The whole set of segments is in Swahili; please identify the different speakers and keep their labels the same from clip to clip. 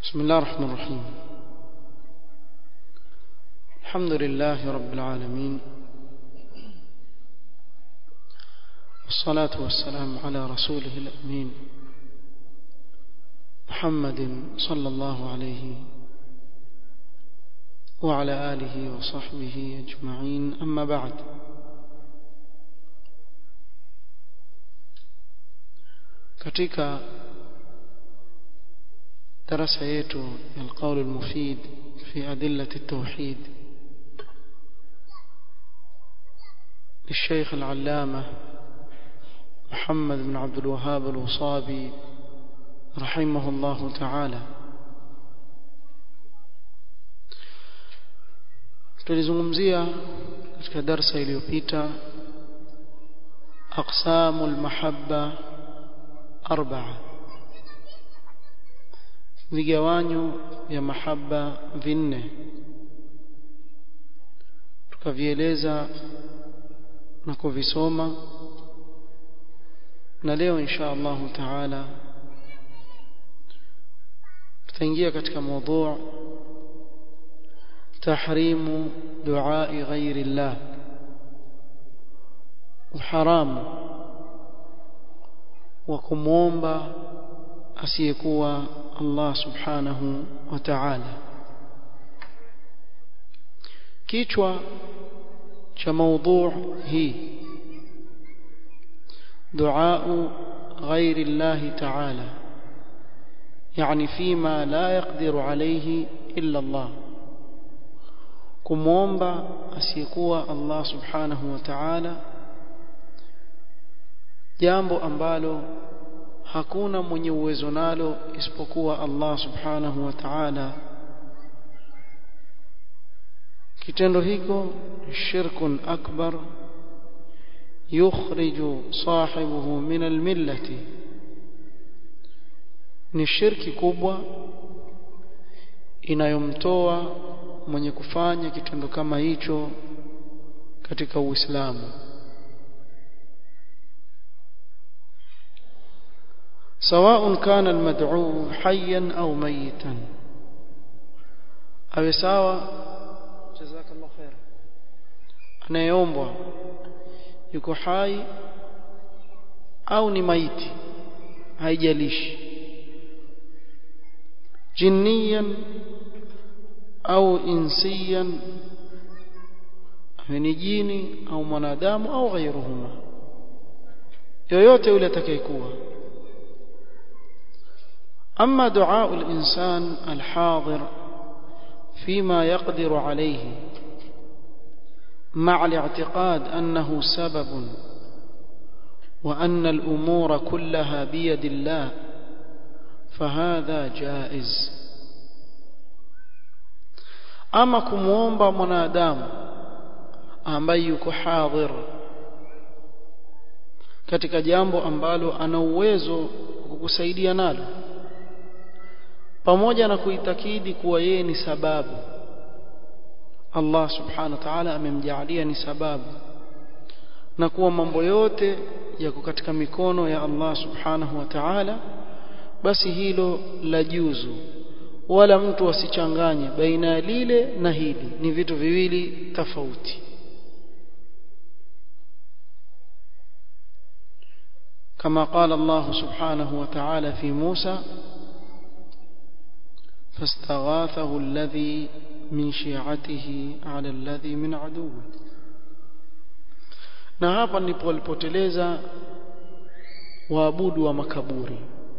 Speaker 1: بسم الله الرحمن الرحيم الحمد لله رب العالمين والصلاة والسلام على رسوله الأمين محمد صلى الله عليه وعلى آله وصحبه أجمعين أما بعد katika darasa yetu ya alqaul almufid fi adillat التوحيد للشيخ العلامة محمد بن عبد الوهاب الوصابي رحمه الله تعالى tulizungumzia katika darsa iliyopita aqsamu almahabba arba'a vigawanyo vya mahaba vinne tukavieleza na kuvisoma na leo insha Allah taala tutaingia katika mada tahrimu duai ghairi Allah uharamu wa kumwomba asiyekuwa Allah subhanahu wa ta'ala kichwa cha maudhu hii دعاء غير الله تعالى يعني فيما لا يقدر عليه إلا الله kumwomba asiyekuwa Allah subhanahu wa ta'ala jambo ambalo hakuna mwenye uwezo nalo isipokuwa Allah subhanahu wa ta'ala kitendo hiko shirkun akbar yukhriju sahibuhu min almillati ni shirki kubwa inayomtoa mwenye kufanya kitendo kama hicho katika Uislamu سواء كان المدعو حيا أو ميتا أو سواء جزاك الله خير anayeombwa yuko hai au ni maiti haijalishi jinniyan au insiyan ni jini au mwanadamu au ghairuhuma yoyote yule atakayekuwa أما دعاء الإنسان الحاضر فيما يقدر عليه مع الاعتقاد أنه سبب وأن الأمور كلها بيد الله فهذا جائز أما كموomba mwanadamu ambaye yuko hadhir katika jambo ambalo ana uwezo kukusaidia nalo pamoja na kuitakidi kuwa yeye ni sababu Allah subhanahu wa ta'ala amemjaalia ni sababu na kuwa mambo yote yako katika mikono ya Allah subhanahu wa ta'ala basi hilo la juzu wala mtu asichanganye baina ya lile na hili ni vitu viwili tofauti كما قال الله سبحانه وتعالى في موسى فاستغاثه الذي من شيعته على الذي من عدوه na hapa ndipo walipoteleza waabudu wa makaburi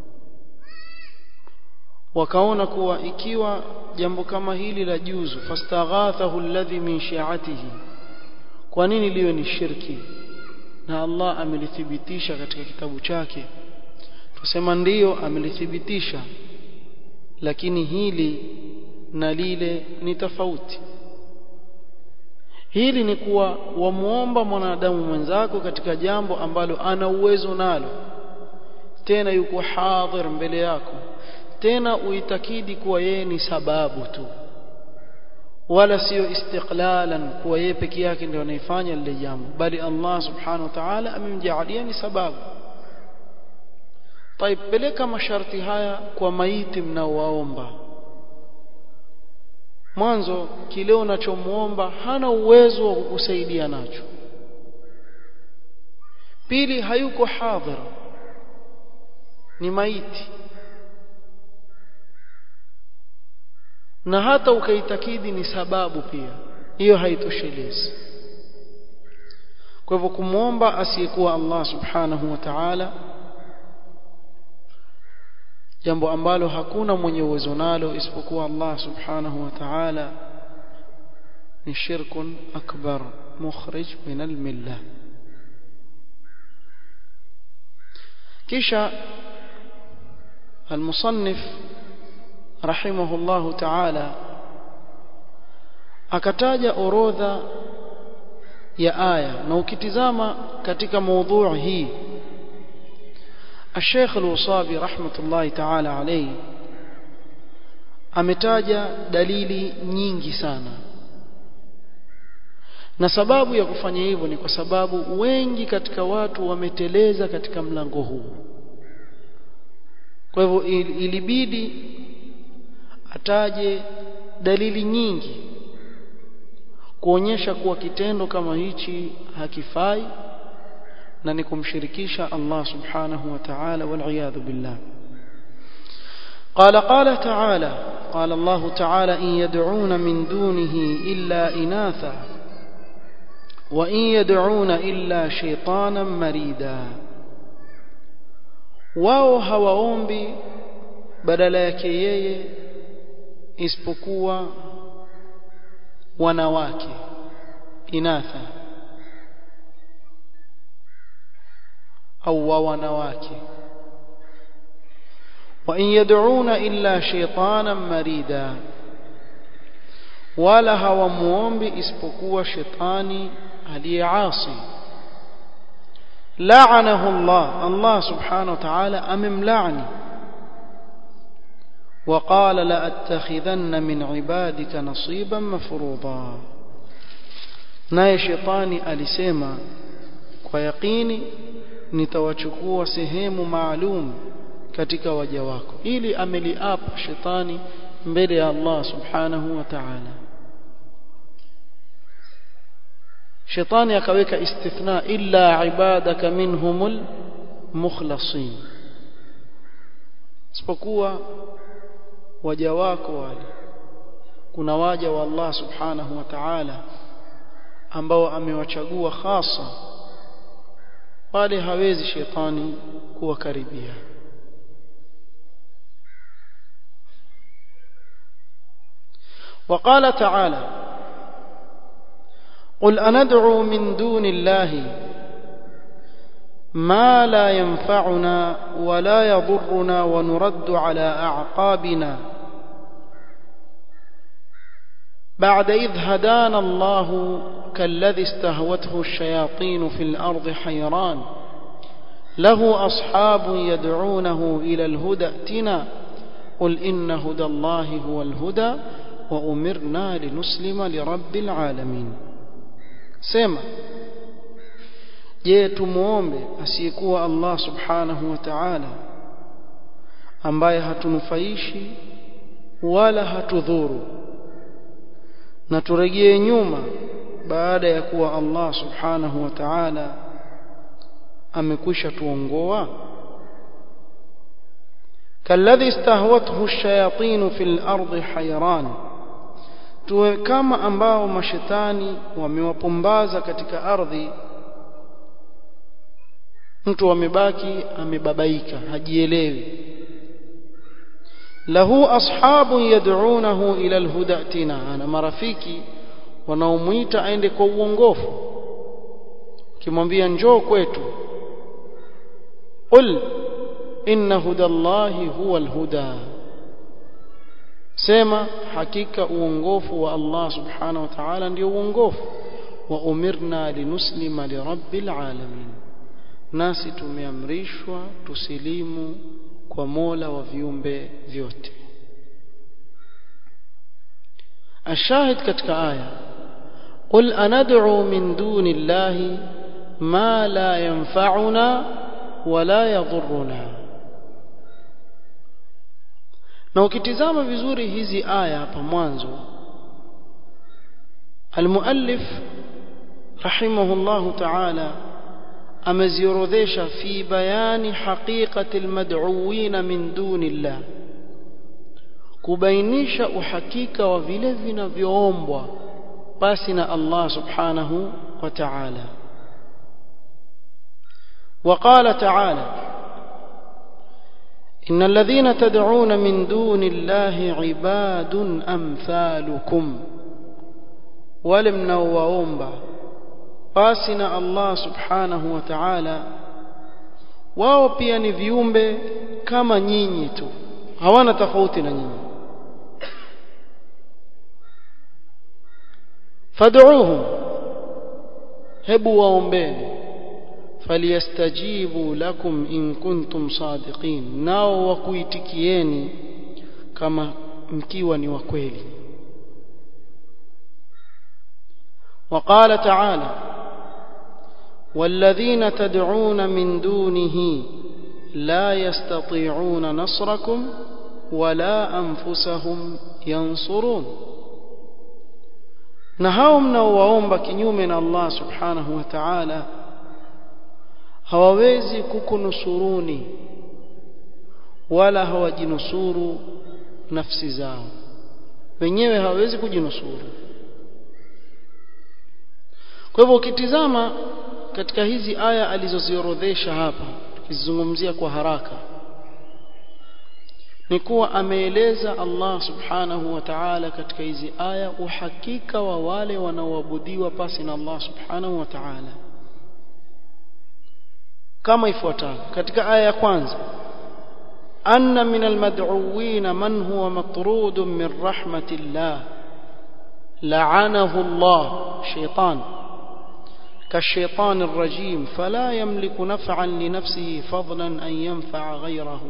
Speaker 1: wakaona kuwa ikiwa jambo kama hili la juzu fastaghathahu alladhi min shi'atihi kwa nini liwe ni shirki na Allah amelithibitisha katika kitabu chake tusema ndiyo amelithibitisha lakini hili na lile ni tofauti hili ni kuwa wamuomba mwanadamu mwenzako katika jambo ambalo ana uwezo nalo tena yuko hadhir mbele yako tena uitakidi kuwa yeye ni sababu tu wala sio istiqlalan kuwa yeye peke yake ndio anaifanya lile jambo bali Allah subhanahu wa ta'ala amemjaalia ni sababu طيب peleka masharti haya kwa maiti mnaowaomba mwanzo kile unachomuomba hana uwezo wa kukusaidia nacho pili hayuko hadhir ni maiti na hata ukaitakidi ni sababu pia hiyo haitoshelezi kwa hivyo kumwomba asiyekuwa Allah subhanahu wa ta'ala jambo ambalo hakuna mwenye uwezo nalo isipokuwa Allah subhanahu wa ta'ala ni shirkun akbar mukhrij min al-millah kisha المصنف رحمه الله تعالى akataja orodha ya aya na ukitizama katika maudhui hii الشيخ الوصابي رحمة الله تعالى عليه ametaja dalili nyingi sana na sababu ya kufanya hivyo ni kwa sababu wengi katika watu wameteleza katika mlango huu kwa hivyo ilibidi ataje dalili nyingi kuonyesha kuwa kitendo kama hichi hakifai na ni kumshirikisha Allah subhanahu wa ta'ala wal billah قال قال تعالى قال الله تعالى إن يدعون من دونه إلا إناثا وإن يدعون إلا شيطانا مريدا wao hawaombi badala yake yeye isipokuwa wanawake inatha au wa wanawake wa in yad'una illa shaytanan marida wala hawamuombi isipokuwa shetani aliyeasi la'anahu Allah Allah subhanahu wa ta'ala amemlaani وقال لأتخذن من عبادك نصيبا مفروضا naye shetani alisema kwa yaqini nitawachukua sehemu maalum katika waja wako ili ameliapa shetani mbele ya Allah subhanahu wa ta'ala shetani akaweka istithna illa ibadaka minhumul mukhlasin isipokuwa waja wako wale kuna waja wa Allah subhanahu wa ta'ala ambao amewachagua hasa wale hawezi shetani kuwakaribia وقال تعالى قل أندعو من دون الله ما لا ينفعنا ولا يضرنا ونرد على أعقابنا بعد إذ هدانا الله كالذي استهوته الشياطين في الأرض حيران له أصحاب يدعونه إلى الهدى ائتنا قل إن هدى الله هو الهدى وأمرنا لنسلم لرب العالمين سيما je tumuombe asiyekuwa Allah subhanahu wa ta'ala ambaye hatunufaishi wala hatudhuru na turejee nyuma baada ya kuwa Allah subhanahu wa ta'ala amekwisha tuongoa kalladhi istahwathu ash-shayatin fil ardi hayran tuwe kama ambao mashetani wamewapumbaza katika ardhi mtu amebaki amebabaika hajielewi lahu ashabun yad'unahu ila alhudatina ana marafiki wanaomuita aende kwa uongofu kimwambia njoo kwetu qul inna hudallahi huwa alhuda sema hakika uongofu wa Allah subhanahu wa ta'ala ndio uongofu wa umirna linuslima lirabbil alamin nasi tumeamrishwa tusilimu kwa Mola wa viumbe vyote الشاهد katika aya قل أندعو من دون الله ما لا ينفعنا ولا يضرنا na ukitizama vizuri hizi aya hapa mwanzo المؤلف رحمه الله تعالى ameziorodhesha fi bayani haqiqati almad'uwin min dunillah kubainisha uhakika wa vile vinavyoombwa basi na Allah subhanahu wa ta'ala وقال تعالى إن الذين تدعون من دون الله عباد أمثالكم ولم نووomba basi na Allah subhanahu wa ta'ala wao pia ni viumbe kama nyinyi tu hawana tofauti na nyinyi fad'uuhum hebu waombeni falyastajibu lakum in kuntum sadiqin nao wakuitikieni kama mkiwa ni wa kweli وقال تعالى والذين تدعون من دونه لا يستطيعون نصركم ولا أنفسهم ينصرون na hao mnaowaomba kinyume na Allah subhanahu wa ta'ala hawawezi kukunusuruni wala hawajinusuru nafsi zao wenyewe hawawezi kujinusuru kwa hivyo ukitizama katika hizi aya alizoziorodhesha hapa tukizungumzia kwa haraka ni kuwa ameeleza Allah subhanahu wa ta'ala katika hizi aya uhakika wa wale wanaoabudiwa pasi na Allah subhanahu wa ta'ala kama ifuatavyo katika aya ya kwanza anna min almad'uwin man huwa matrud min rahmatillah la'anahu Allah shaytan كالشيطان الرجيم فلا يملك نفعا لنفسه فضلا أن ينفع غيره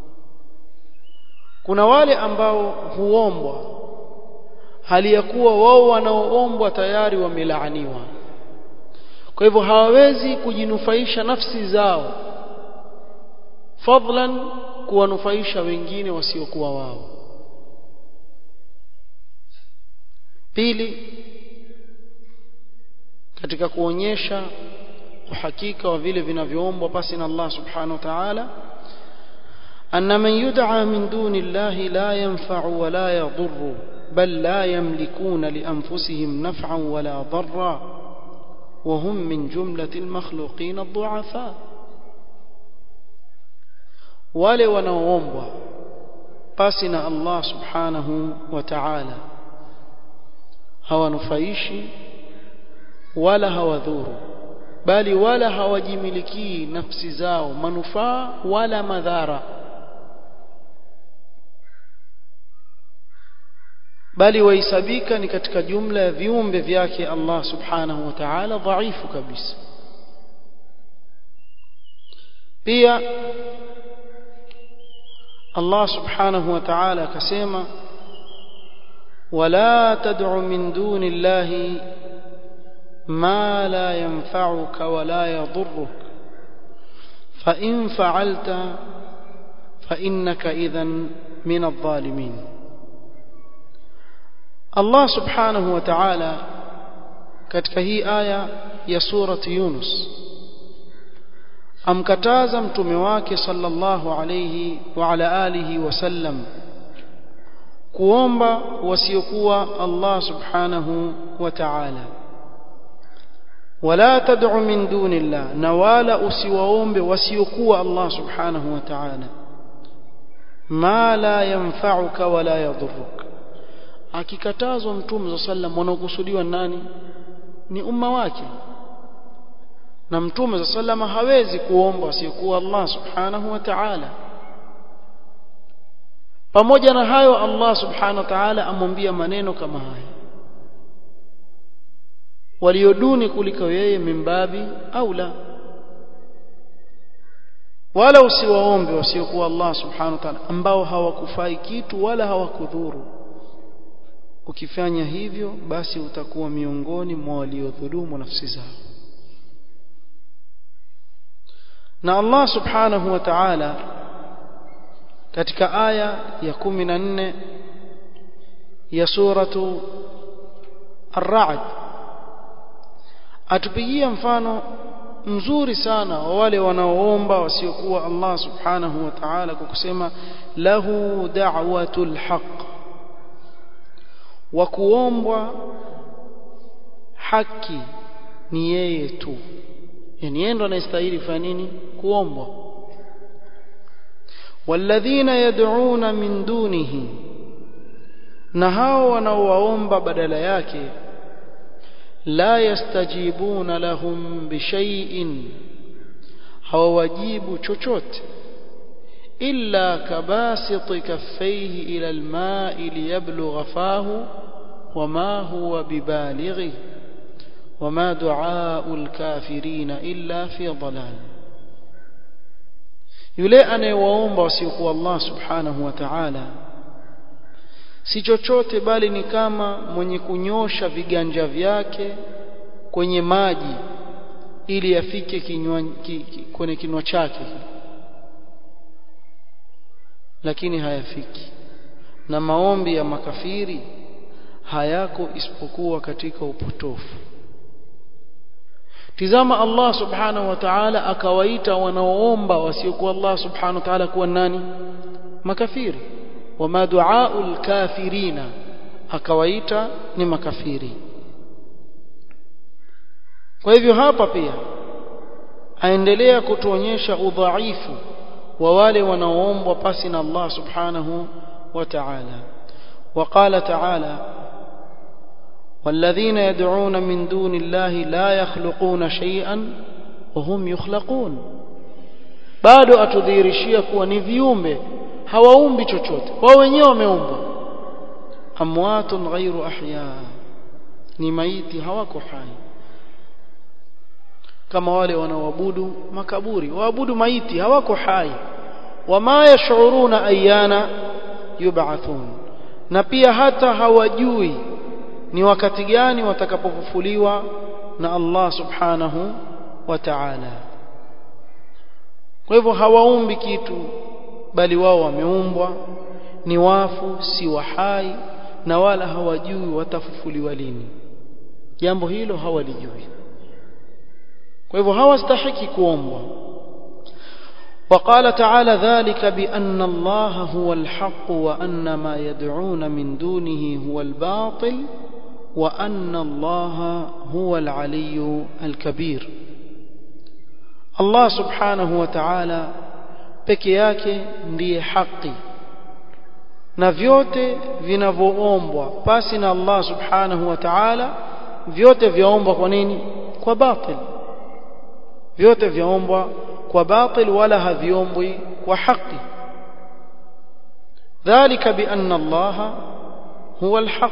Speaker 1: kuna wale ambao huombwa hali ya kuwa wao wanaoombwa tayari wamelaaniwa kwa hivyo hawawezi kujinufaisha nafsi zao fadlan kuwanufaisha wengine wasiokuwa wao pili katika kuonyesha uhakika wa vile vinavyoombwa pasi na Allah subhanahu wa ta'ala أن من يدعى من دون الله لا ينفع ولا يضر بل لا يملكون لأنفسهم نفعا ولا ضرا وهم من جملة المخلوقين الضعفاء wale wanaoombwa pasi na Allah subhanahu wa ta'ala hawanufaishi wala hawadhuru bali wala hawajimilikii nafsi zao manufaa wala madhara bali wahesabika ni katika jumla ya viumbe vyake Allah subhanahu wa ta'ala dhaifu kabisa pia Allah subhanahu wa ta'ala akasema wala tad'u min duni llahi ما لا ينفعك ولا يضرك فإن فعلت فإنك إذا من الظالمين الله سبحانه وتعالى katika hii aya ya surati Yunus amkataza mtume wake sallallahu alayhi wa ala alihi wasallam kuomba wasiokuwa Allah subhanahu wa ta'ala wala tad'u min dunillah na wala usiwaombe wasiokuwa Allah subhanahu wa ta'ala ma la yanfa'uka wala yadhurruk akikatazwa mtume sallam wanaokusudiwa nani ni umma wake na mtume sallam hawezi kuomba wasiokuwa Allah subhanahu wa ta'ala pamoja na hayo Allah subhanahu wa ta'ala amwambia maneno kama haya walioduni kuliko yeye mimbabi au la wala usiwaombe wasiokuwa Allah subhanahu wa ta'ala ambao hawakufai kitu wala hawakudhuru ukifanya hivyo basi utakuwa miongoni mwa waliodhulumu nafsi zao na Allah subhanahu wa ta'ala katika aya ya 14 ya suratu Ar-Ra'd atupigia mfano mzuri sana wa wale wanaoomba wasiokuwa Allah subhanahu wa ta'ala kwa kusema lahu da'watul haqq wa kuombwa haki ni yeye tu yani yeye ndo anastahili kufanya nini kuombwa walladhina yad'una min dunihi na hao wanaowaomba badala yake la yastajibuna lahum bishay'in hawawajibu chochote illa kabasit kaffayhi ila alma'i liyablugha fahu wama huwa bibalighi wama du'a'u alkafirina illa fi dhalal yule anayewaomba wasiokuwa Allah subhanahu wa ta'ala si chochote bali ni kama mwenye kunyosha viganja vyake kwenye maji ili yafike kinywa ki, ki, kwenye kinwa chake lakini hayafiki na maombi ya makafiri hayako isipokuwa katika upotofu tizama Allah subhanahu wa ta'ala akawaita wanaoomba wasiokuwa Allah subhanahu wa ta'ala kuwa nani makafiri wama duaul kafirina akawaita ni makafiri kwa hivyo hapa pia aendelea kutuonyesha udhaifu wa wale wanaoombwa pasi na Allah subhanahu wa ta'ala وقال تعالى والذين يدعون من دون الله لا يخلقون شيئا وهم يخلقون bado atudhihirishia kuwa ni viumbe hawaumbi chochote wao wenyewe wameumbwa amwatun ghairu ahya ni maiti hawako hai kama wale wanaoabudu makaburi waabudu maiti hawako hai wama yashuruna ayana yub'athun na pia hata hawajui ni wakati gani watakapofufuliwa na Allah subhanahu wa ta'ala kwa hivyo hawaumbi kitu bali wao wameumbwa ni wafu si wahai na wala hawajui watafufuliwa lini jambo hilo hawalijui kwa hivyo hawastahiki kuombwa وقال تعالى ذلك بأن الله هو الحق وأن ما يدعون من دونه هو الباطل وأن الله هو العلي الكبير الله سبحانه وتعالى peke yake ndiye haki na vyote vinavyoombwa pasi na Allah subhanahu wa ta'ala vyote vyaombwa kwa nini kwa batil vyote vyaombwa kwa batil wala haviombwi kwa haki dhalika bianna Allah huwa alhaq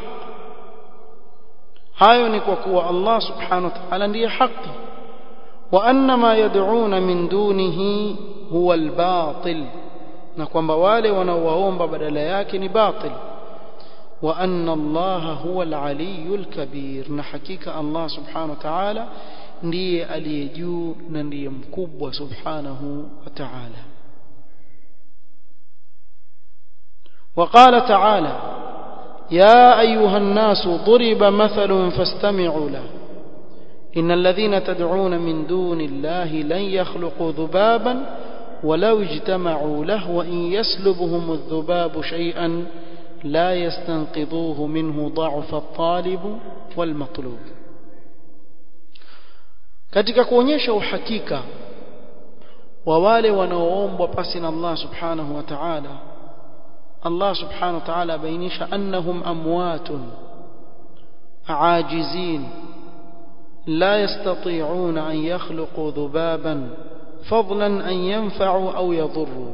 Speaker 1: hayo ni kwa kuwa Allah subhanahu wa ta'ala ndiye haki wa anna ma yad'una min dunihi huwa albatil na kwamba wale wanaowaomba badala yake ni batil wa anna Allah huwa aliyul kabir na hakika Allah subhanahu wa ta'ala ndiye aliye juu na ndiye mkubwa subhanahu wa ta'ala وقال تعالى يا أيها الناس ضرب مثل فاستمعوا له إن الذين تدعون من دون الله لن يخلقوا ذبابا ولو اجتمعوا له وإن يسلبهم الذباب شيئا لا يستنقذوه منه ضعف الطالب والمطلوب katika kuonyesha uhakika wa wale wanaoombwa pasi na Allah subhanahu wa ta'ala Allah subhanahu wa ta'ala bainisha annahum amwatun aajizin la yastati'una an yakhluqu dhubaban fadlan an yanfa'u au yadhurru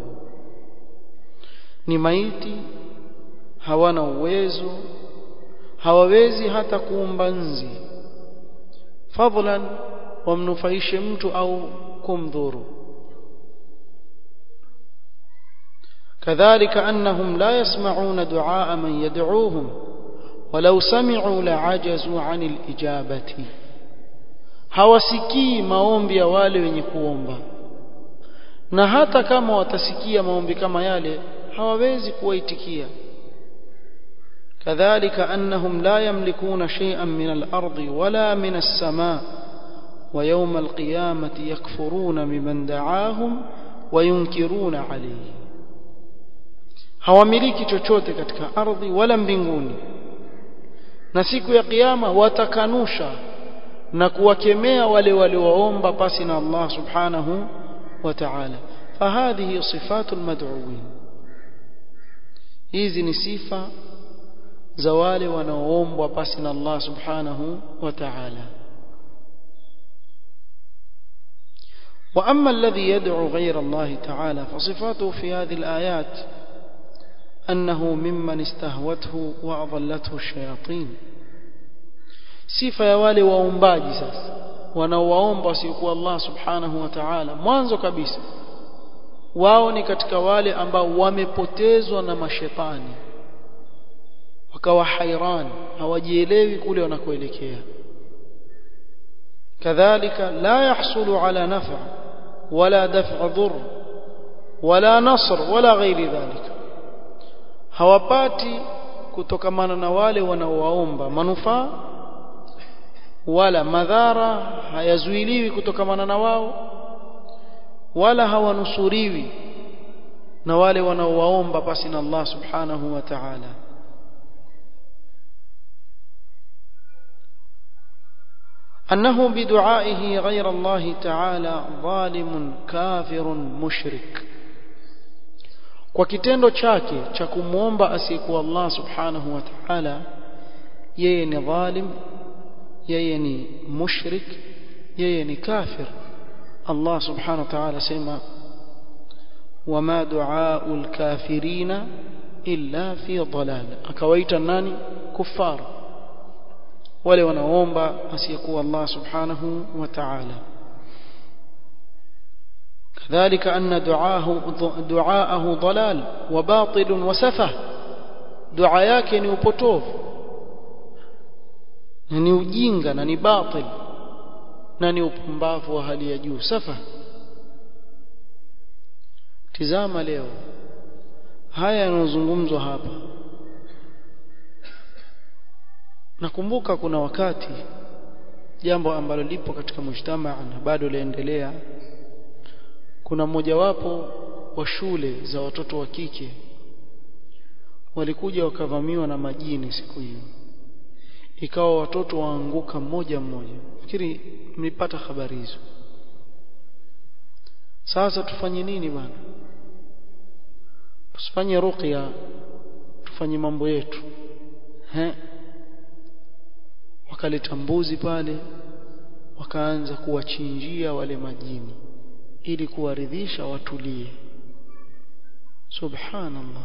Speaker 1: ni maiti hawana uwezo hawawezi hata kuumba nzi fadlan wamnufaishe mtu au kumdhuru كذلك أنهم لا يسمعون دعاء من يدعوهم ولو سمعوا لعجزوا عن الإجابة hawasikii maombi ya wale wenye kuomba na hata kama watasikia maombi kama yale hawawezi kuwaitikia كذلك أنهم لا يملكون شيئا من الأرض ولا من السماء ويوم القيامة يكفرون بمن دعاهم وينكرون عليه hawamiliki chochote katika ardhi wala mbinguni na siku ya kiyama watakanusha na kuwakemea wale waliowaomba pasi na Allah subhanahu wa ta'ala fahadhihi sifatul mad'uwin hizi ni sifa za wale wanaoombwa pasi na Allah subhanahu wa ta'ala وأما الذي يدعو غير الله تعالى فصفاته في هذه الآيات أنه ممن استهوته وأضلته الشياطين sifa ya wale waombaji sasa wanaowaomba wasiokuwa Allah subhanahu wa ta'ala mwanzo kabisa wao ni katika wale ambao wamepotezwa na mashetani wakawa hairan hawajielewi kule wanakoelekea kadhalika la yahsulu ala naf'a wala daf'a dhurr wala nasr wala ghairi dhalika hawapati kutokamana na wale wanaowaomba manufaa wala madhara hayazuiliwi kutokamana na wao wala hawanusuriwi na wale wanaowaomba pasi na Allah subhanahu wa ta'ala أنه بدعائه غير الله تعالى ظالم كافر مشرك kwa kitendo chake cha kumwomba asiyekuwa Allah subhanahu wa ta'ala yeye ni dhalim yeye ni mushrik yeye ni kafir Allah subhanahu wa ta'ala sema wama du'aul kafirina illa fi dhalal akawaita nani kuffar wale wanaomba asiyekuwa Allah subhanahu wa ta'ala كذلك أن دعاه دعاءه ضلال وباطل وسفه دعاء yake ni upotovu na ni ujinga na ni batil na ni upumbavu wa hali ya juu safa tizama leo haya yanayozungumzwa hapa nakumbuka kuna wakati jambo ambalo lipo katika mujtamaa na bado laendelea kuna mmojawapo wa shule za watoto wa kike walikuja wakavamiwa na majini siku hiyo ikawa watoto waanguka mmoja mmoja fikiri mlipata habari hizo sasa tufanye nini bwana tusifanye ruqya tufanye mambo yetu he wakaleta mbuzi pale wakaanza kuwachinjia wale majini ili kuwaridhisha watulie subhanallah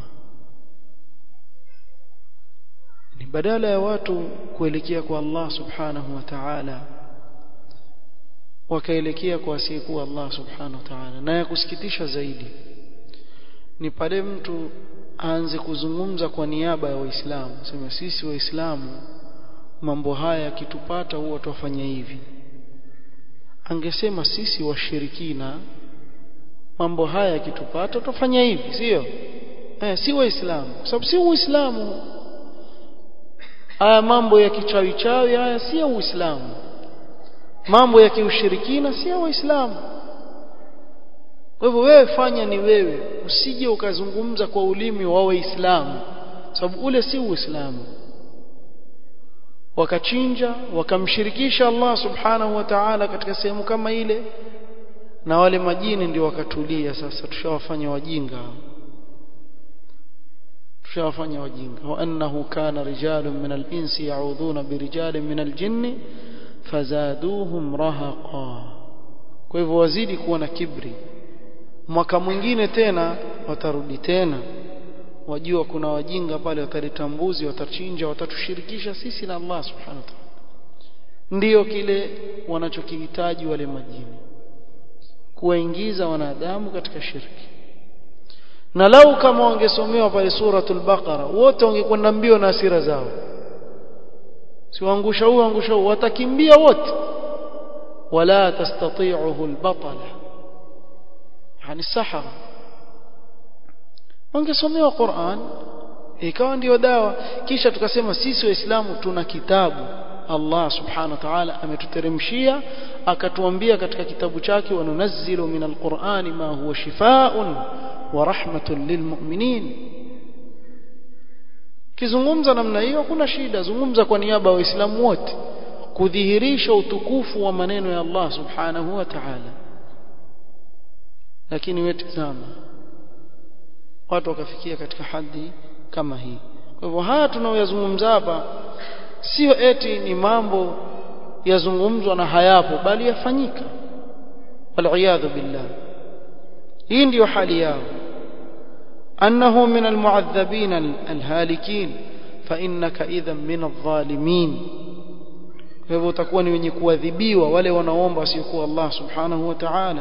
Speaker 1: ni badala ya watu kuelekea kwa Allah subhanahu wa ta'ala wakaelekea kwa asiyekuwa Allah subhanahu wa ta'ala na ya kusikitisha zaidi ni pale mtu aanze kuzungumza kwa niaba ya waislamu sema sisi waislamu mambo haya yakitupata huwa tuwafanya hivi angesema sisi washirikina mambo haya yakitupata tutafanya hivi sio eh si waislamu kwa sababu si uislamu haya mambo ya kichawi chawi haya si uislamu mambo ya kiushirikina si waislamu kwa hivyo wewe fanya ni wewe usije ukazungumza kwa ulimi wa waislamu sababu ule si uislamu wakachinja wakamshirikisha Allah subhanahu wa ta'ala katika sehemu kama ile na wale majini ndio wakatulia sasa tushawafanya wajinga tushawafanya wajinga wa annahu kana rijalun min al-insi ya'udhuna bi rijalin min al-jinni fazaduhum rahaqa kwa hivyo wazidi kuwa na kibri mwaka mwingine tena watarudi tena wajua kuna wajinga pale wataleta mbuzi watachinja watatushirikisha sisi na Allah subhanahu wa ta'ala ndiyo kile wanachokihitaji wale majini kuwaingiza wanadamu katika shirki na lau kama wangesomewa pale suratul baqara wote wangekwenda mbio na hasira zao siwaangusha huyu angusha huyu watakimbia wote wala tastati'uhu albatala yani sahara wangesomewa Qur'an ikawa ndiyo dawa kisha tukasema sisi waislamu tuna kitabu Allah subhanahu wa ta'ala ametuteremshia akatuambia katika kitabu chake wanunazzilu min alqur'ani ma huwa shifaa'un wa rahmatun lilmu'minin kizungumza namna hiyo kuna shida zungumza kwa niaba ya waislamu wote kudhihirisha utukufu wa maneno ya Allah subhanahu wa ta'ala lakini wewe tazama watu wakafikia katika hadhi kama hii kwa hivyo haya tunaoyazungumza hapa sio eti ni mambo yazungumzwa na hayapo bali yafanyika waliyadhu billah hii ndiyo hali yao annahu min almu'adhabin alhalikin fa innaka idhan min adh-dhalimin kwa hivyo utakuwa ni wenye kuadhibiwa wale wanaomba wasiokuwa Allah subhanahu wa ta'ala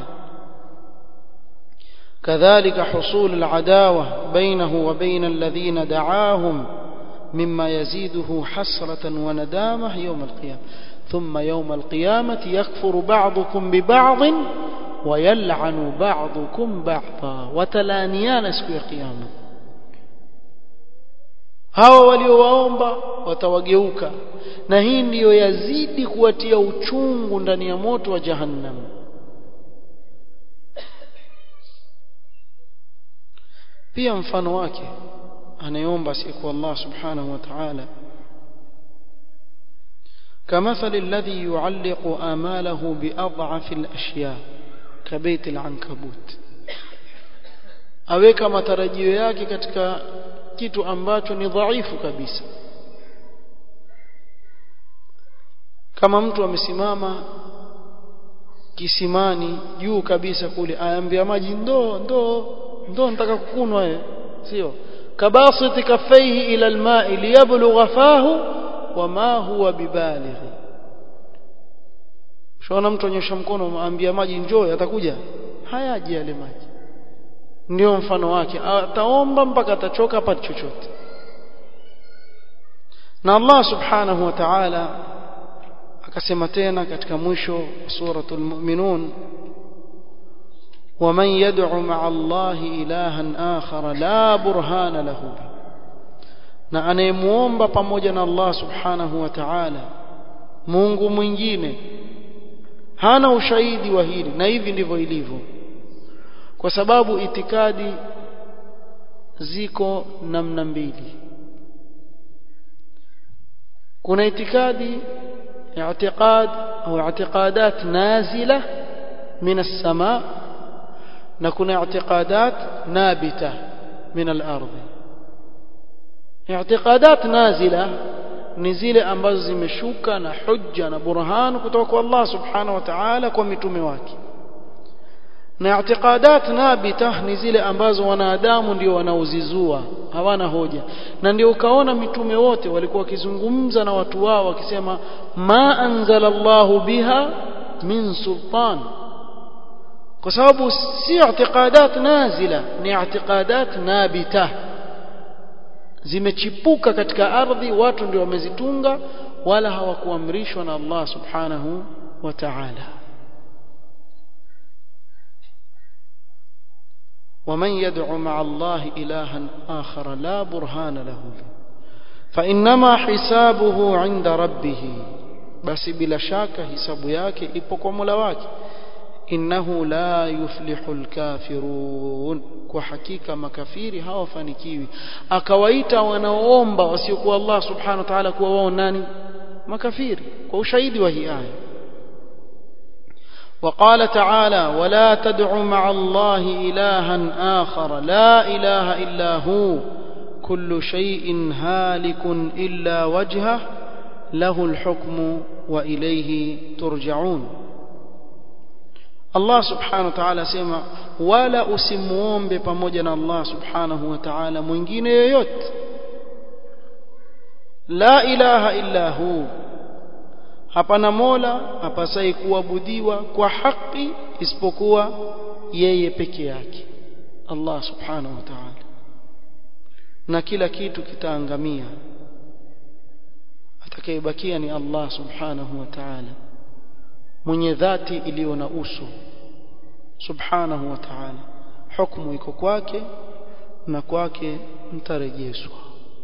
Speaker 1: كذلك حصول العداوة بينه وبين الذين دعاهم مما يزيده حسرة وندامة يوم القيامة ثم يوم القيامة يكفر بعضكم ببعض ويلعن بعضكم بعضا وتلانيان سكو القيامة hawa waliowaomba watawageuka na hii ndiyo yazidi kuwatia uchungu ndani ya moto wa jahannam pia mfano wake anayeomba siku Allah subhanahu wa ta'ala كمثل الذي يعلق آماله بأضعف الأشياء كبيت العنكبوت aweka matarajio yake katika kitu ambacho ni dhaifu kabisa kama mtu amesimama kisimani juu kabisa kule aambia maji ndoo ndoo ndoo nataka kukunwa wewe sio kabasiti kaffaihi ila alma'i liyablugha fahu wama huwa bibalighi shona mtu anyosha mkono aambia maji njoo atakuja hayaji yale maji ndio mfano wake ataomba mpaka atachoka hapa chochote na Allah subhanahu wa ta'ala akasema tena katika mwisho wa suratul mu'minun ومن يدع مع الله إلها آخر لا برهان له به na anayemuomba pamoja na Allah subhanahu wa ta'ala Mungu mwingine hana ushahidi wa hili na hivi ndivyo ilivyo kwa sababu itikadi ziko namna mbili kuna itikadi i'tiqad au i'tiqadat nazila min as-sama na kuna i'tiqadat nabita min al-ardh i'tiqadat nazila ni zile ambazo zimeshuka na hujja na burhan kutoka kwa Allah subhanahu wa ta'ala kwa mitume wake na i'tiqadat nabita ni zile ambazo wanadamu ndio wanaozizua hawana hoja na ndio ukaona mitume wote walikuwa wakizungumza na watu wao wakisema ma anzala Allahu biha min sultan kwa sababu si i'tiqadat nazila ni i'tiqadat nabita zimechipuka katika ardhi watu ndio wamezitunga wala hawakuamrishwa na Allah subhanahu wa ta'ala ومن يدعو مع الله إلها آخر لا برهان له فإنما حسابه عند ربه بس بلا شك حساب yake ipo kwa Mola wake innahu la yuflihu alkafirun kwa hakika makafiri hawafanikiwi akawaita wanaoomba wasiokuwa Allah subhanahu wa ta'ala kuwa wao nani makafiri kwa ushahidi wa hii aya وقال تعالى ولا تدع مع الله إلها آخر لا إله إلا هو كل شيء هالك إلا وجهه له الحكم وإليه ترجعون Allah subhanahu wa ta'ala asema wala usimuombe pamoja na Allah subhanahu wa ta'ala mwingine yoyote la ilaha illa hu hapana mola hapasai kuabudiwa kwa haki isipokuwa yeye peke yake Allah subhanahu wa ta'ala na kila kitu kitaangamia atakayebakia ni Allah subhanahu wa ta'ala mwenye dhati iliyo na uso subhanahu wa ta'ala hukumu iko kwake na kwake mtarejeshwa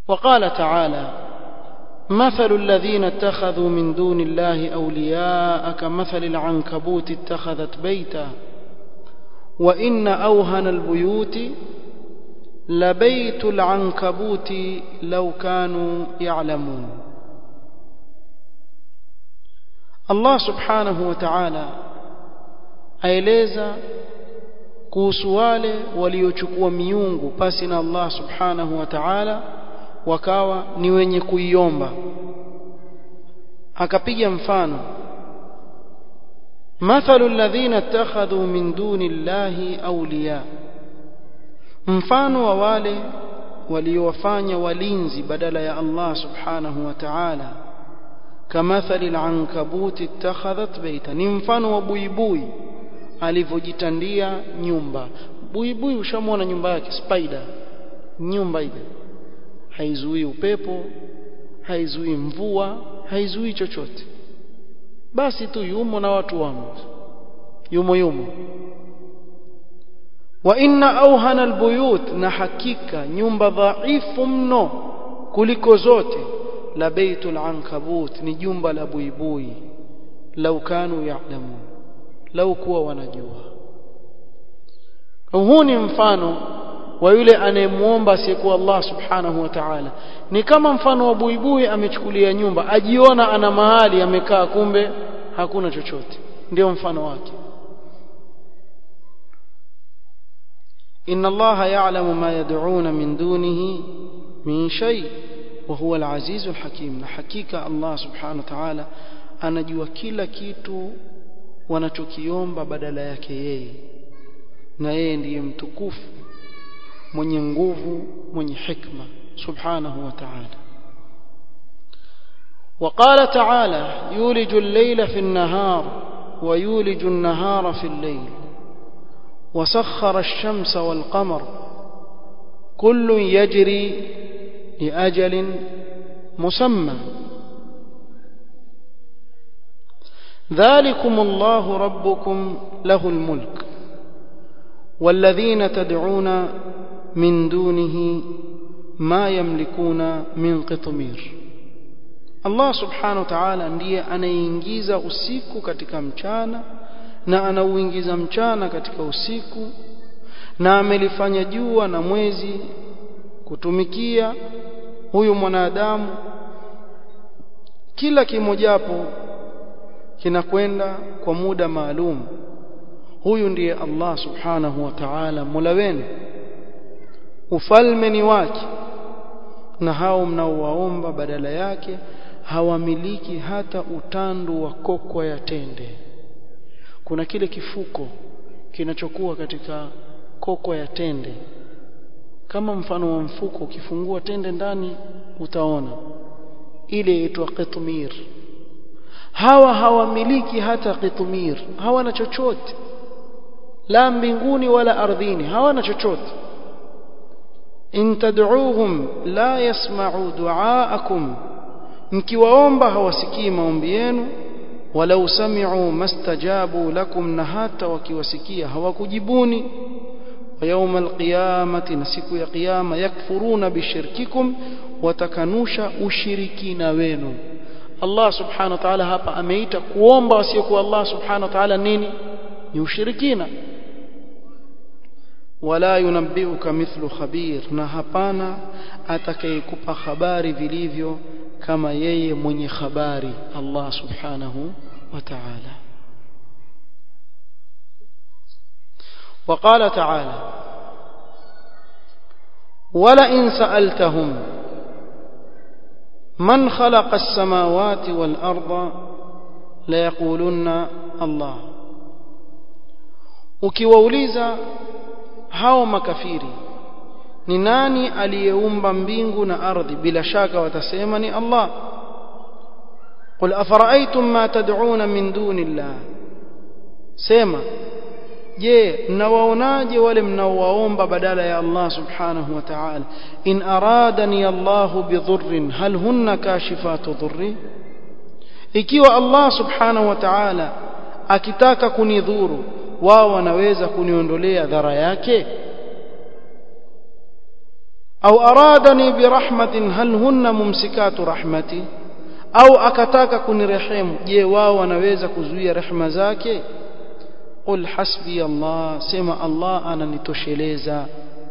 Speaker 1: وقال تعالى مثل الذين اتخذوا من دون الله أولياء كمثل العنكبوت اتخذت بيتا وإن أوهن البيوت لبيت العنكبوت لو كانوا يعلمون الله سبحانه وتعالى aeleza kuhusu wale waliochukua miungu pasi na Allah subhanahu wa ta'ala wakawa ni wenye kuiomba akapiga mfano mathalu alladhina ittakhadhu min duni llahi awliya mfano wa wale waliowafanya walinzi badala ya Allah subhanahu wa ta'ala kamathali al-ankabut ittakhadhat baita ni mfano wa buibui alivyojitandia nyumba buibui ushamwona nyumba yake spider nyumba ile haizuii upepo haizuii mvua haizuii chochote basi tu yumo na watu wamo yumo yumo wa inna auhana albuyut na hakika nyumba dhaifu mno kuliko zote la baitul ankabut ni jumba la buibui lau kanu ya'lamun lau kuwa wanajua huu ni mfano wa yule anayemuomba asiyekuwa Allah subhanahu wa ta'ala ni kama mfano wa buibui amechukulia nyumba ajiona ana mahali amekaa kumbe hakuna chochote ndio mfano wake inna Allah ya'lamu ma yad'una min dunihi min shay wa huwa al-aziz al-hakim na hakika Allah subhanahu wa ta'ala anajua kila kitu wanachokiomba badala yake yeye na yeye ndiye mtukufu mwenye nguvu mwenye hikma subhanahu wa ta'ala وقال تعالى يولج الليل في النهار ويولج النهار في الليل وسخر الشمس والقمر كل يجري لأجل مسمى ذلكم الله ربكم له الملك والذين تدعون من دونه ما يملكون من قطمير Allah subhanahu wa ta'ala ndiye anayeingiza usiku katika mchana na anauingiza mchana katika usiku na amelifanya jua na mwezi kutumikia huyu mwanadamu kila kimojapo kinakwenda kwa muda maalum huyu ndiye Allah subhanahu wa ta'ala mola wenu ufalme ni wake na hao mnaowaomba badala yake hawamiliki hata utandu wa kokwa ya tende kuna kile kifuko kinachokuwa katika kokwa ya tende kama mfano wa mfuko ukifungua tende ndani utaona ile inaitwa qitmir hawa hawamiliki hata qitmir hawana chochote la mbinguni wala ardhini hawana chochote in tad'uuhum la yasma'u du'aakum mkiwaomba hawasikii maombi yenu walau sami'u mastajabu lakum na hata wakiwasikia hawakujibuni wa yawma alqiyamati na siku ya kiyama yakfuruna bishirkikum watakanusha ushirikina wenu Allah subhanahu wa ta'ala hapa ameita kuomba wasiokuwa Allah subhanahu wa ta'ala nini ni ushirikina wala yunabbiuka mithlu khabir na hapana atakayekupa habari vilivyo kama yeye mwenye habari Allah subhanahu wa ta'ala وقال تعالى ولئن سألتهم من خلق السماوات والأرض ليقولن الله ukiwauliza hao makafiri ni nani aliyeumba mbingu na ardhi bila shaka watasema ni Allah qul afara'aytum ma tad'una min dunillah sema je mnawaonaje wale mnaowaomba badala ya Allah subhanahu wa ta'ala in aradani Allah bidhurrin hal hunna kashifatu dhurri ikiwa Allah subhanahu wa ta'ala akitaka kunidhuru wao wanaweza kuniondolea dhara yake au aradani birahmatin hal hunna mumsikatu rahmati au akataka kunirehemu je wao wanaweza kuzuia rehema zake qul hasbi Allah sema Allah ananitosheleza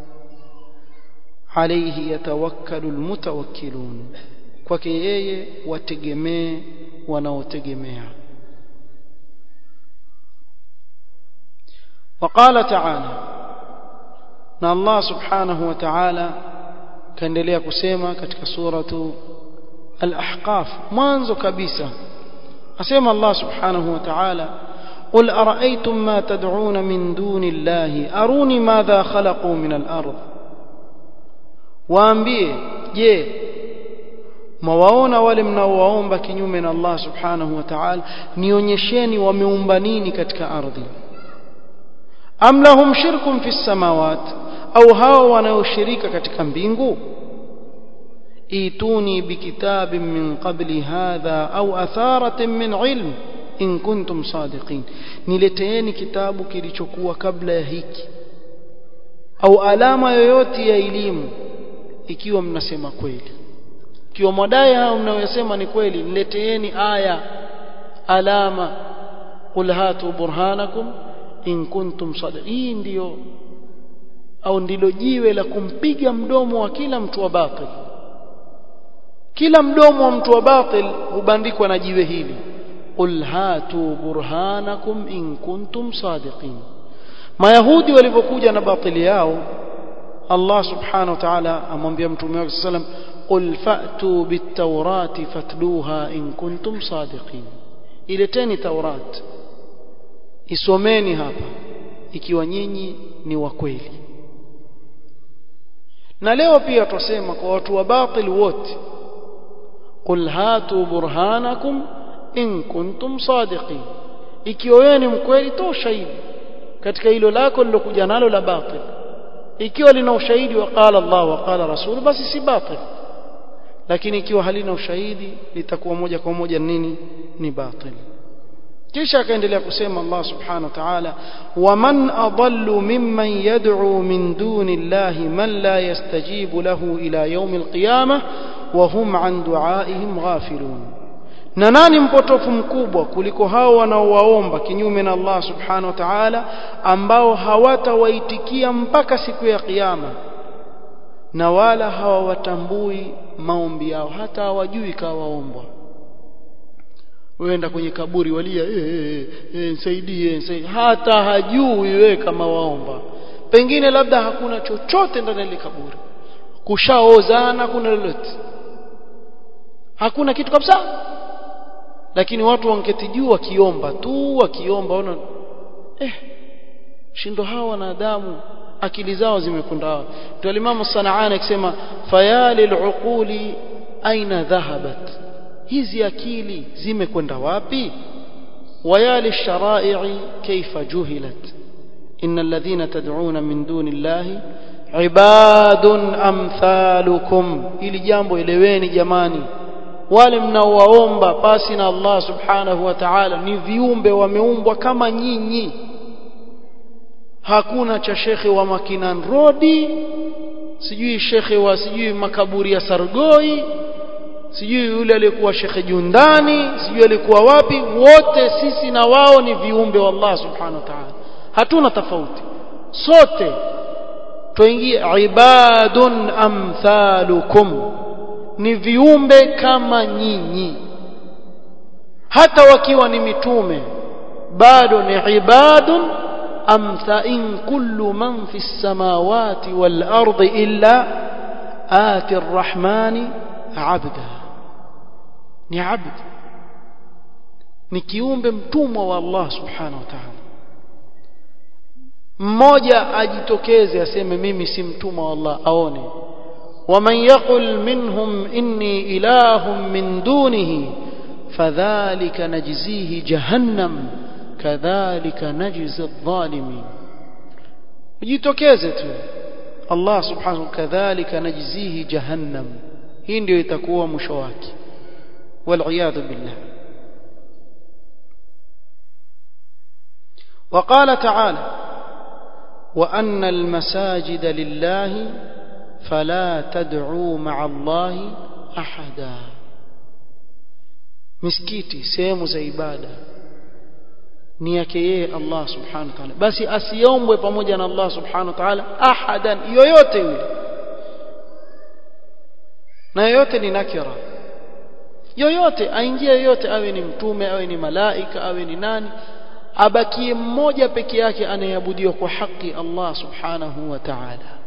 Speaker 1: alayhi yatawakkalu almutawakkilun kwake yeye wategemee wanaotegemea وقال تعالى na Allah subhanahu wa ta'ala kaendelea kusema katika suratu al-ahqaf mwanzo kabisa asema Allah subhanahu wa ta'ala قل أرأيتم ما تدعون من دون الله أروني ماذا خلقوا من الأرض waambie je mwawaona wale mnaowaomba kinyume na Allah subhanahu wa ta'ala nionyesheni wameumba nini katika ardhi am lahum shirkun fi samawat au hao wanaoshirika katika mbingu ituni bikitabin min qabli hadha au atharatin min ilm in kuntum sadiqin nileteeni kitabu kilichokuwa kabla ya hiki au alama yoyote ya elimu ikiwa mnasema kweli ikiwa madai hao mnayosema ni kweli nileteeni aya alama qul hatu burhanakum in kuntum sadiqin hii ndio au ndilo jiwe la kumpiga mdomo wa kila mtu wa batil kila mdomo wa mtu wa batil hubandikwa na jiwe hili qul hatu burhanakum in kuntum sadiqin mayahudi walipokuja na batili yao Allah subhanahu wa ta'ala amwambia mtume wake sallam qul fa'tu bit-taurati fatluha in kuntum sadiqin ileteni taurat isomeni hapa ikiwa nyinyi ni wa kweli na leo pia tusema kwa watu wa batil wote qul hatu burhanakum in kuntum sadiqin ikiwa wewe ni mkweli toa ushahidi katika hilo lako lilokuja nalo la batil ikiwa lina ushahidi wa qala Allah wa qala rasul basi si batil lakini ikiwa halina ushahidi litakuwa moja kwa moja nini ni batil kisha akaendelea kusema Allah subhanahu wa ta'ala waman adallu mimman yad'u min duni Allah man la yastajibu lahu ila yawm alqiyamah wa hum an du'aihim ghafilun na nani mpotofu mkubwa kuliko hao wanaowaomba kinyume na Allah subhanahu wa ta'ala ambao hawatawaitikia mpaka siku ya kiyama na wala hawawatambui maombi yao hata hawajui kawaombwa uenda kwenye kaburi walia eh eh eh nisaidie nisaidie hata hajui wewe kama waomba pengine labda hakuna chochote ndani ya kaburi kushaozana kuna lolote hakuna kitu kabisa lakini watu wanketi juu wakiomba tu wakiomba ona eh shindo hawa wanadamu akili zao zimekwenda hawa ndio alimamu sanaani akisema fayalil uquli aina dhahabat hizi akili zimekwenda wapi wayali sharai kaifa juhilat إن الذين تدعون من دون الله عباد أمثالكم ili jambo eleweni jamani wale mnaowaomba pasi na Allah subhanahu wa ta'ala ni viumbe wameumbwa kama nyinyi hakuna cha shekhe wa Makinan Road sijui shekhe wa sijui makaburi ya Sargoi sijui yule aliyekuwa shekhe Jundani sijui alikuwa wapi wote sisi na wao ni viumbe wa Allah subhanahu wa ta'ala hatuna tofauti sote tuingie ibadun amthalukum ni viumbe kama nyinyi hata wakiwa ni mitume bado ni ibadun amtha in kullu man fi samawati wal ardi illa ati arrahmani abda ni abd ni kiumbe mtumwa wa Allah subhanahu wa ta'ala mmoja ajitokeze aseme mimi si mtumwa wa Allah aone ومن يقل منهم إني إله من دونه فذلك نجزيه جهنم كذلك نجزي الظالمين jitokeze tu Allah subhanahu kadhalika najzihi jahannam hii ndio itakuwa mwisho wake waliyadhu billah وقال تعالى وأن المساجد لله fala tad'u ma'a Allahi ahada misikiti sehemu za ibada ni yake yeye Allah subhanahu wa ta'ala basi asiombwe pamoja na Allah subhanahu wa ta'ala ahadan yoyote yule na yoyote ni nakira yoyote aingie yoyote awe ni mtume awe ni malaika awe ni nani abakie mmoja peke yake anayeabudiwa kwa haki Allah subhanahu wa ta'ala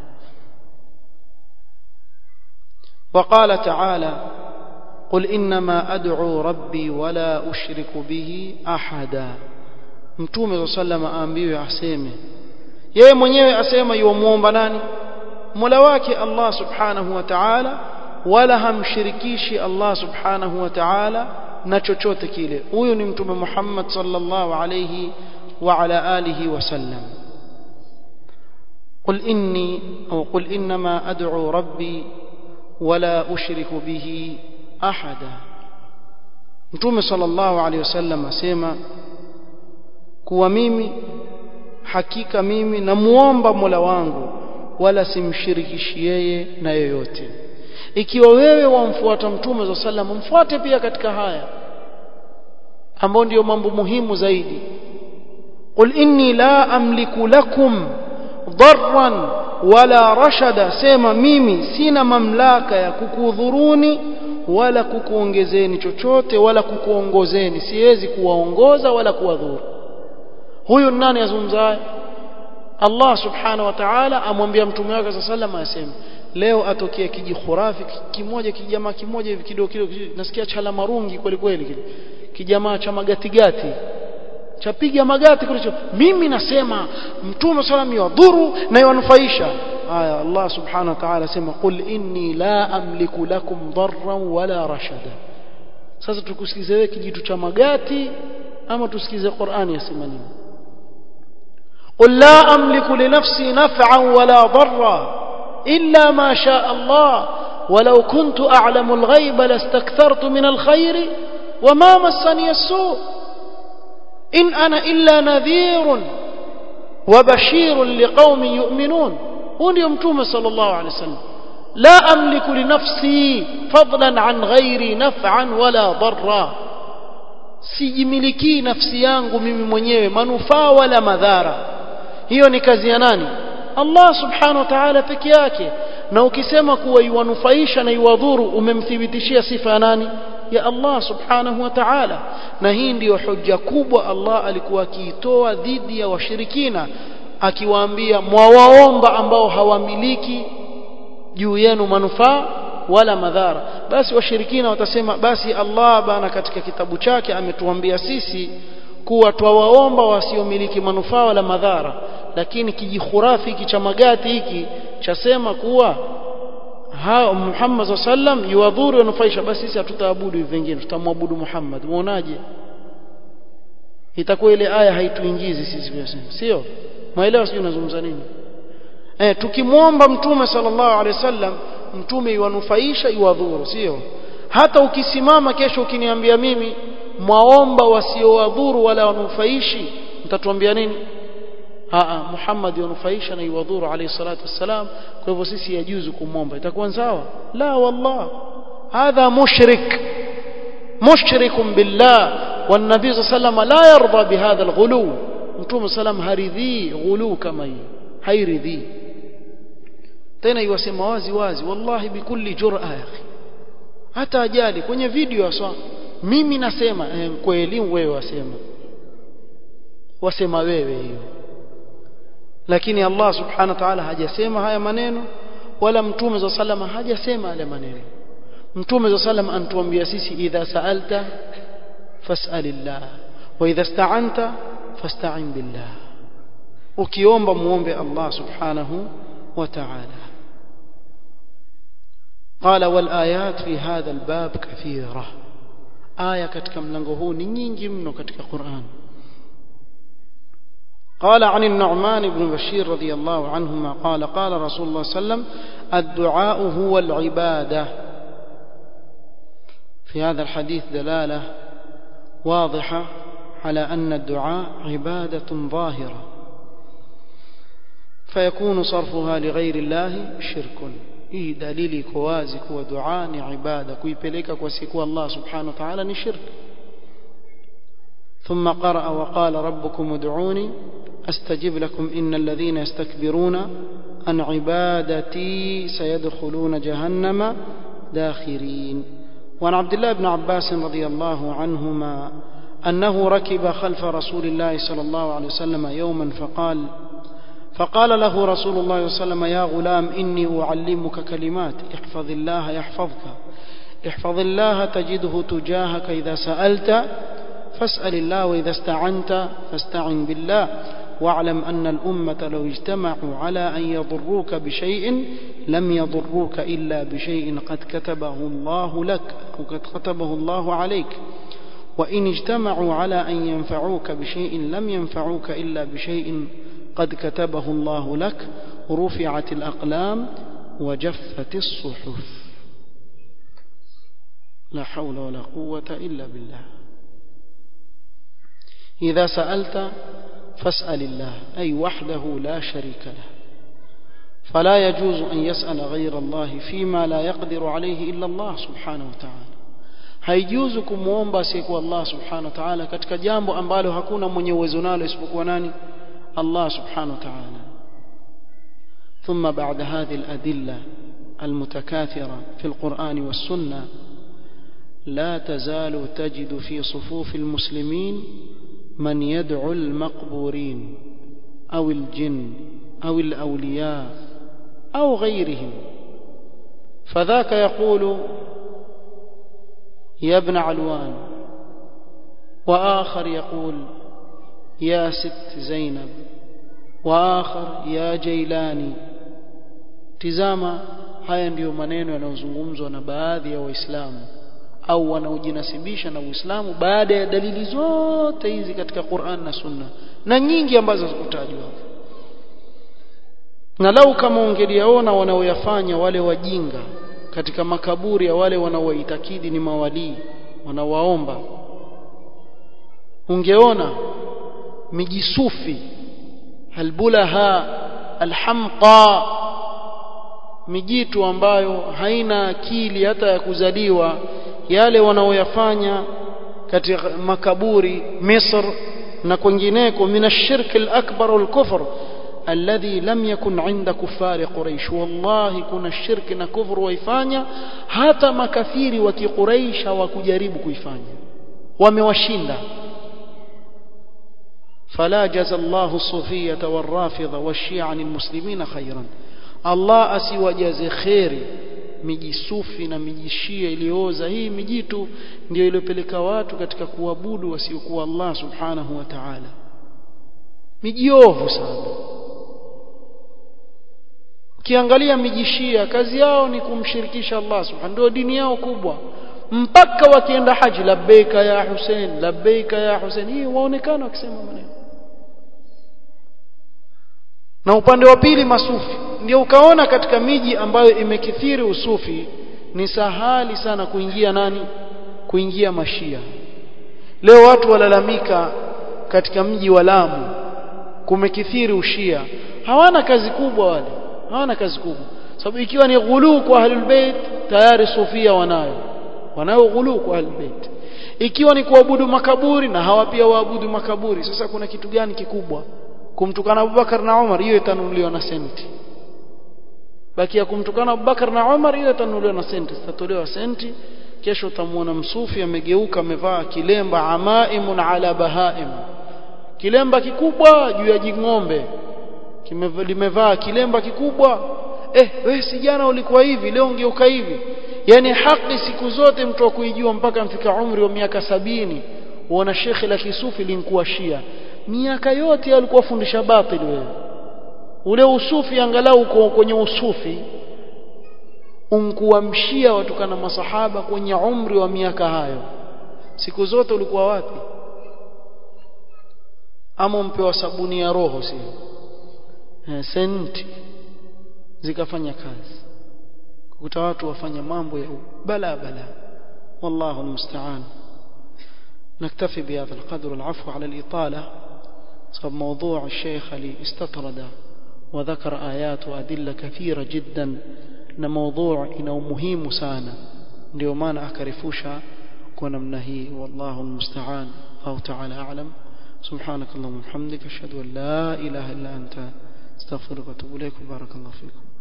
Speaker 1: وقال تعالى قل إنما أدعو ربي ولا أشرك به أحدا mtume sallam aambiwe aseme yeye mwenyewe asema yumuomba nani Mola wake Allah subhanahu wa ta'ala wala hamshirikishi Allah subhanahu wa ta'ala na chochote kile huyu ni mtume Muhammad sallallahu alayhi wa ala alihi wasallam قل إني أو قل إنما أدعو ربي ولا أشرك به أحدا متوم صلى الله عليه وسلم أسيما kuwa mimi hakika mimi namuomba Mola wangu wala simshirikishi yeye na yoyote ikiwa wewe wamfuata mtume za sallam mfuate pia katika haya ambao ndio mambo muhimu zaidi qul inni la amliku lakum darran wala rashada sema mimi sina mamlaka ya kukudhuruni wala kukuongezeni chochote wala kukuongozeni siwezi kuwaongoza wala kuwadhuru huyu nani azungumzaye Allah subhanahu wa ta'ala amwambia mtume wake sallallahu alayhi wasallam leo atokea kijikhurafi kimoja kijamaa kimoja hivi kidogo kidogo nasikia chala marungi kweli kweli kile kijamaa cha magatigati chapiga magati kulicho mimi nasema mtume sallam yadhuru na yanufaisha aya Allah subhanahu wa ta'ala sema qul inni la amliku lakum darran wala rashada sasa tukusikize wewe kijitu cha magati ama tusikize Qur'ani yasema nini قل لا أملك لنفسي نفعا ولا ضرا إلا ما شاء الله ولو كنت أعلم الغيب لاستكثرت من الخير وما مسني السوء إن أنا إلا نذير وبشير لقوم يؤمنون هون يمتوم صلى الله عليه وسلم لا أملك لنفسي فضلا عن غيري نفعا ولا ضرا sijimilikii nafsi yangu mimi mwenyewe manufaa wala madhara hiyo ni kazi ya nani Allah subhanahu wa ta'ala peke yake na ukisema kuwa iwanufaisha na iwadhuru umemthibitishia sifa ya nani ya Allah subhanahu wa ta'ala na hii ndiyo hoja kubwa Allah alikuwa akiitoa dhidi ya washirikina akiwaambia mwawaomba ambao hawamiliki juu yenu manufaa wala madhara basi washirikina watasema basi Allah bana katika kitabu chake ametuambia sisi kuwa twawaomba wasiomiliki manufaa wala madhara lakini kijikhurafi hiki cha magati hiki chasema kuwa ha Muhammad sallam yuwadhuru yanufaisha basi sisi hatutaabudu hivi vingine tutamwabudu Muhammad muonaje itakuwa ile aya haituingizi sisi vyasema sio maelewa sio unazungumza nini eh tukimwomba mtume sallallahu alaihi wasallam mtume iwanufaisha iwadhuru sio hata ukisimama kesho ukiniambia mimi mwaomba wasiowadhuru wala wanufaishi mtatuambia nini aa Muhammad yanufaisha na iwadhuru alayhi salatu wassalam kwa hivyo sisi yajuzu kumwomba itakuwa sawa la wallah hadha mushrik mushrik billah والنبي صلى الله عليه وسلم لا يرضى بهذا الغلو متوم سلام هرذي غلو كما هي هيرذي tena iwasema wazi wazi wallahi bikulli jur'a ya akhi hata ajali kwenye video aswa mimi nasema eh, kweli wewe wasema wasema wewe hiyo lakini Allah subhanahu wa ta'ala hajasema haya maneno wala mtume za salama hajasema yale maneno mtume za salama antuambia sisi idha sa'alta fas'alillah wa idha ista'anta fasta'in billah ukiomba muombe Allah subhanahu wa ta'ala قال والآيات في هذا الباب كثيرة آية katika mlango huu ni nyingi mno katika Qur'an قال عن النعمان بن بشير رضي الله عنهما قال قال رسول الله صلى الله عليه وسلم الدعاء هو العبادة في هذا الحديث دلالة واضحة على أن الدعاء عبادة ظاهرة فيكون صرفها لغير الله شرك hii dalili iko wazi kuwa dua ni ibada kuipeleka kwa siku Allah subhanahu wa ta'ala ni shirk ثم قرأ وقال ربكم ادعوني أستجب لكم إن الذين يستكبرون عن عبادتي سيدخلون جهنم داخرين وعن عبد الله بن عباس رضي الله عنهما أنه ركب خلف رسول الله صلى الله عليه وسلم يوما فقال فقال له رسول الله صلى الله عليه وسلم يا غلام إني أعلمك كلمات احفظ الله يحفظك احفظ الله تجده تجاهك إذا سألت فاسأل الله وإذا استعنت فاستعن بالله واعلم أن الأمة لو اجتمعوا على أن يضروك بشيء لم يضروك إلا بشيء قد كتبه الله لك وقد كتبه الله عليك وإن اجتمعوا على أن ينفعوك بشيء لم ينفعوك إلا بشيء قد كتبه الله لك رفعت الأقلام وجفت الصحف لا حول ولا قوة إلا بالله إذا سألت فاسأل الله أي وحده لا شريك له فلا يجوز أن يسأل غير الله فيما لا يقدر عليه إلا الله سبحانه وتعالى haijuzu kumwomba asiyekuwa Allah subhanahu wa ta'ala katika jambo ambalo hakuna mwenye uwezo nalo isipokuwa nani Allah subhanahu wa ta'ala ثم بعد هذه الأدلة المتكاثرة في القرآن والسنة لا تزال تجد في صفوف المسلمين من يدعو المقبورين أو الجن أو الأولياء أو غيرهم فذاك يقول يا ابن علوان وآخر يقول يا ست زينب وآخر يا جيلاني tizama haya ndiyo maneno yanayozungumzwa na baadhi ya waislamu au wanaojinasibisha na Uislamu baada ya dalili zote hizi katika Qur'an na Sunna na nyingi ambazo zikutajwa na lau kama ungeliaona wanaoyafanya wale wajinga katika makaburi ya wale wanaoitakidi ni mawalii wanawaomba ungeona mijisufi albulaha alhamqa mijitu ambayo haina akili hata ya kuzaliwa yale wanaoyafanya katika makaburi Misr na kwingineko min ash-shirk al-akbar wal-kufr alladhi lam yakun 'inda kuffari quraish wallahi kuna shirki na kufru waifanya hata makafiri wa kiquraish hawakujaribu kuifanya wamewashinda فلا جزى الله الصوفية والرافضة والشيعة عن المسلمين خيرا الله asiwajaze khairi mijisufi na mijishia iliyooza hii mijitu ndio iliyopeleka watu katika kuabudu wasiokuwa Allah subhanahu wa ta'ala mijiovu sana ukiangalia mijishia kazi yao ni kumshirikisha Allah subhanahu ndio dini yao kubwa mpaka wakienda haji labbaika ya Hussein labbaika ya Hussein hii waonekana wakisema maneno na upande wa pili masufi ndio ukaona katika miji ambayo imekithiri usufi ni sahali sana kuingia nani kuingia mashia leo watu walalamika katika mji wa Lamu kumekithiri ushia hawana kazi kubwa wale hawana kazi kubwa sababu ikiwa ni ghulu kwa ahlul bait tayari sufia wanayo wanayo ghulu kwa ahlul bait ikiwa ni kuabudu makaburi na hawa pia waabudu makaburi sasa kuna kitu gani kikubwa kumtukana Abubakar na Umar hiyo itanunuliwa na senti baki ya kumtukana Abubakar na Umar hiyo itanunuliwa na senti zitatolewa senti kesho utamwona msufi amegeuka amevaa kilemba amaimun ala bahaim kilemba kikubwa juu ya jing'ombe limevaa kilemba kikubwa eh wewe si jana ulikuwa hivi leo ungeuka hivi yani haki siku zote mtu wa kuijua mpaka mfika umri wa miaka sabini uona shekhe la kisufi linkuwa shia miaka yote alikuwa fundisha batili wewe ule usufi angalau uko kwenye usufi unkuamshia watukana masahaba kwenye umri wa miaka hayo siku zote ulikuwa wapi ama mpewa sabuni ya roho sio eh, senti zikafanya kazi kukuta watu wafanya mambo ya bala bala wallahu almusta'an نكتفي بهذا القدر العفو على الإطالة صاب موضوع الشيخ اللي استطرد وذكر آيات وأدلة كثيرة جدا na maudhu ina umuhimu sana ndio maana akarefusha kwa namna hii wallahu almusta'an au ta'ala a'lam سبحانك اللهم وبحمدك اشهد ان لا اله الا انت استغفرك واتوب اليك بارك الله فيكم